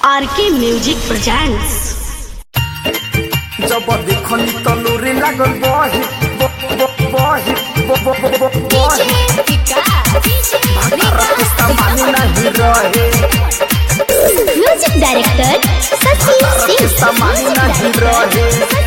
आर के music presents जब देखनी तलूरी लागल बही ब- ब- बही ब- ब- ब- ब- बही भातार के सामानी नहीं रहे म्यूजिक डायरेक्टर सची भातार के सामानी नहीं रहे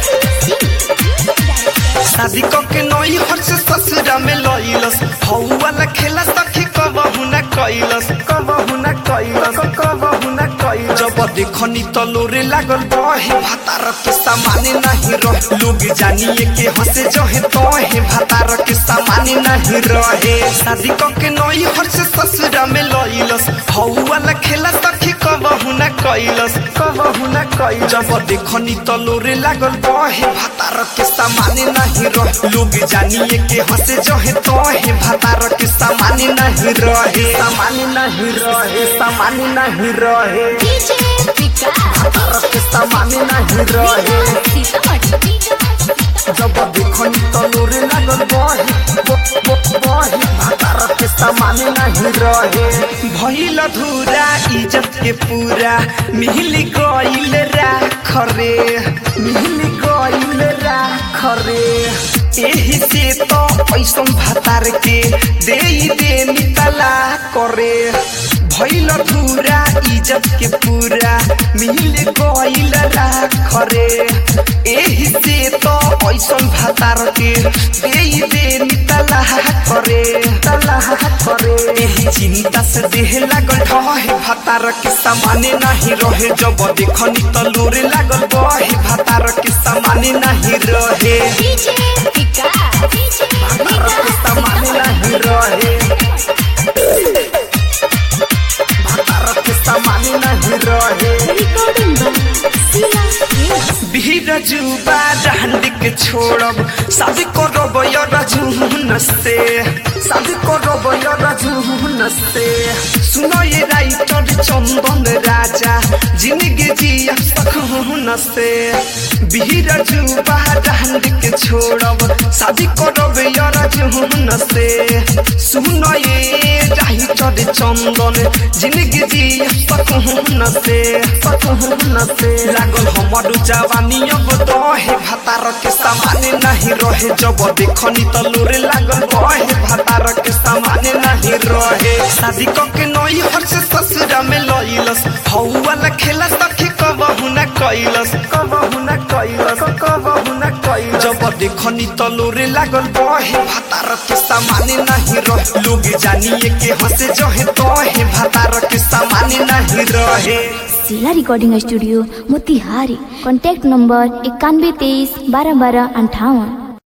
शादी के नई हर से ससुरा में लइलस हौ वाला खेला सखी कबहु न कैलस कबहु न कैलस कबहु न कैलस जब देखनी तलोरे लागल बहे भातार के सामाने नहीं रहे लोग जानिए के हंसे जहे तहे भातार के सामाने नहीं रहे शादी के नई हर से ससुरा में लइलस हौ वाला खेला सखी कबहु न कैलस कबहु न कैलस जब देखनी तलोरे लागल बहे भातार के सामाने नहीं रहे लोग जानिए के हंसे जहे तहे भातार के सामाने नहीं रहे सामाने नहीं रहे सामाने नहीं रहे भातार के सामाने नहीं रहे जब देखनी तलोरे लागल बही ब- ब- बही भातार के सामाने नहीं रहे भइल धुरा इज्जत के पूरा मिल गइल राख रे मिल गइल राख रे एही से तो पैसन भातार के दे दे नितला करे भइल धुरा इज्जत के पूरा मिल गइल राख रे एही से तो पैसन भातार के दे दे नितला करे तला करे एही चिंता से देह लागल रहे भातार के सामाने नहीं रहे जब देखनी तलोरे लागल बहे भातार के सामाने नहीं रहे भातार के सामाने नहीं रहे भातार के सामाने नहीं रहे भीड़ जुबा डांड के छोड़ब शादी करब रजून से शादी करब रजून से सुनो ये राइटर चंदन राजा जिंदगी जिया सकून से भीड़ जुबा डांड के छोड़ब शादी करब रजून से सुनो ये राइटर चंदन जिंदगी जिया सकून से सकून से लागल हमर जवानी अब दहे भातार के सामाने नहीं रहे जब देखनी तलोरे लागल बहे भातार के सामाने नहीं रहे शादी के नई हर से ससुरा में लइलस हौ वाला खेला सखी कबहु न कैलस कबहु न कैलस कबहु न कैलस जब देखनी तलोरे लागल बहे भातार के सामाने नहीं रहे लोग जानिए के हंसे जहे तहे भातार के सामाने नहीं रहे जिला recording studio Motihari contact number इक्यानवे तेईस बारह बारह अंठावन